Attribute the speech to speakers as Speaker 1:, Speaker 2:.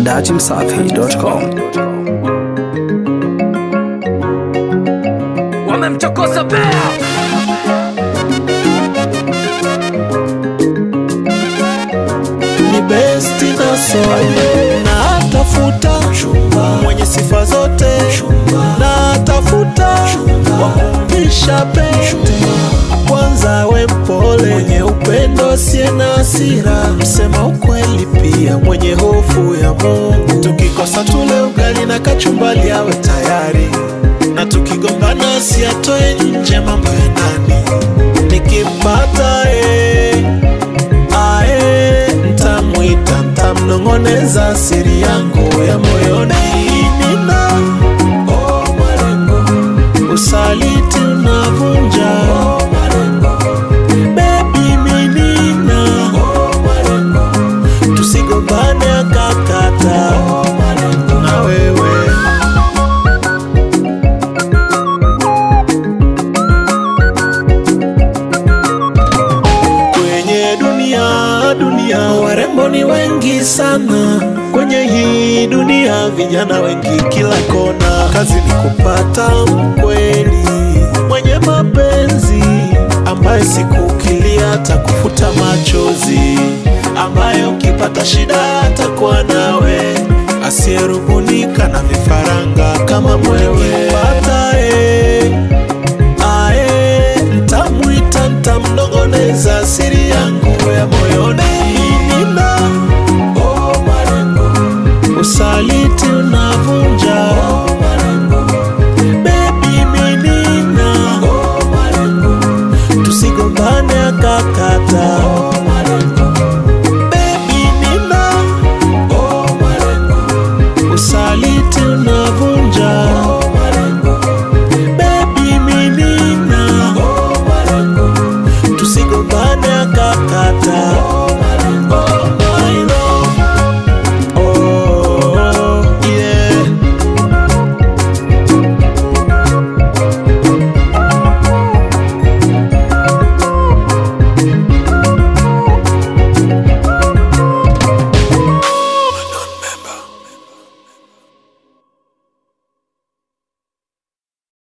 Speaker 1: dachimsafi.com.
Speaker 2: wamemchokoza bea
Speaker 3: ni besti na soul na tafuta mwenye sifa zote na tafuta wakumvisha pete kwanza we mpole mwenye upendo asiye na hasira msema ukweli pia mwenye hofu ya Mungu tukikosa tule ugali na kachumbali awe tayari na tukigombana asiatoe nje mambo ya ndani nikimpata eh, ae ntamwita ntamnong'oneza siri yangu ya moyoni nina oh, malengo usaliti unavunja oh, malengo bebi minina oh, malengo tusigombane akakata oh, malengo na wewe kwenye dunia dunia warembo ni wengi sana kwenye hii dunia vijana wengi kila kona kazi ni kupata mkweli mwenye mapenzi ambaye siku ukilia atakufuta machozi ambaye ukipata shida atakuwa nawe asiyerubunika na vifaranga kama mwewe patae ae ntamwita ntamnongoneza siri ya